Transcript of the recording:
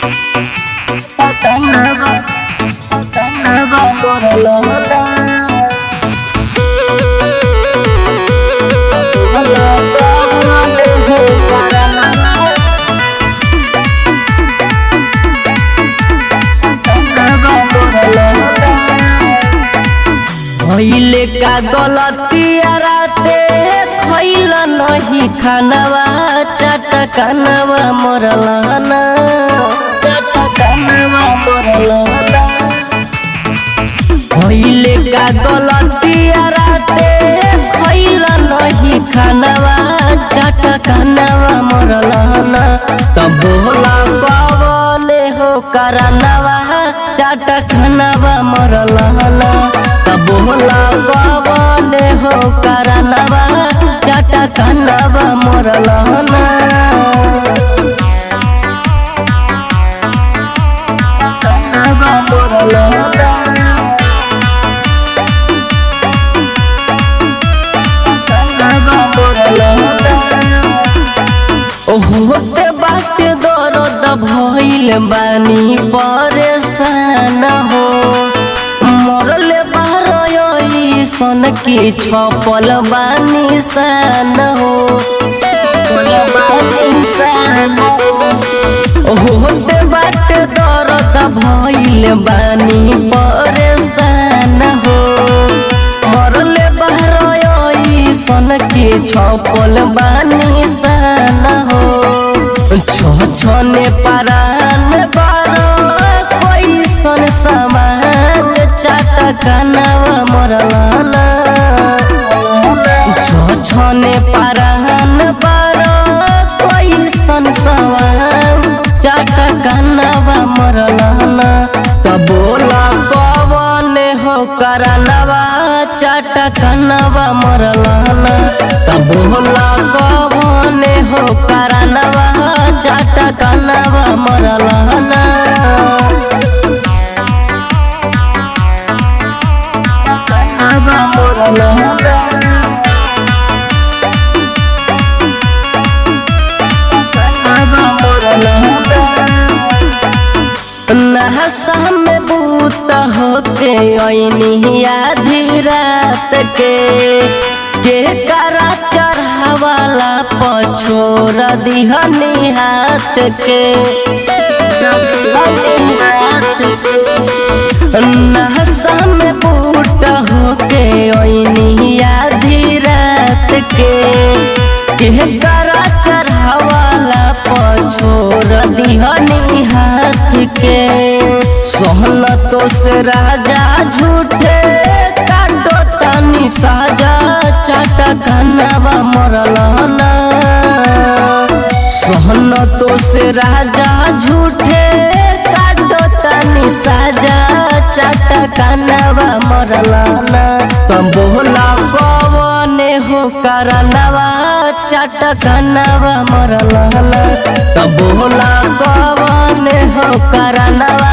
Patanaba, patanaba por la ola. Ola, ola, dejo para nada. Patanaba por la ola. भइले का गलतिया राते खैल नहीं खानवा चाटा कानवा मरलहना चाटा कानवा मरलहना भइले का गलतिया राते खैल नहीं खानवा चाटा कानवा मरलहना तब बोला कवले हो करनवा चाटा खानवा मरलहना तब बोला कवले हो करनवा चाटा खानवा मरलहना Patanaba por la ola. Patanaba por la ola. होते बाटे दर्द भइल बानी परेशान हो मरले बारई सन की छपल बानी सान हो छपल बानी सान हो होते बाटे दर्द भइल बानी परेशान हो मरले बारई सन की छपल बानी सान हो छ छने परान बारो कैसन सामान चाटा कानवा मरलाना छ छने परान बारो कैसन सामान चाटा कानवा मरलाना त बोला कवन हो करनवा चाटा कानवा मरलाना त बोला कवन हो करनवा चाटा कानवा मरलाना Patanaba por la ola. Patanaba por la ola. नहसा में बूत होके ऐनी आधी रात के के करा चढ़ावाला पछोर दिहनी हाथ के नहसा में बूट होके ऐनी आधी रात के के करा चढ़ावाला पछोर दिहनी हाथ के सोहन तो से राजा झूठे काटो तानी साजा चाटा कनवा मरलना सोहन तो से राजा झूठे काटो तानी साजा चाटा कनवा मरलना तब बोला कवने हो करनवा चाटा कनवा मरलना तब बोला कवने हो करनवा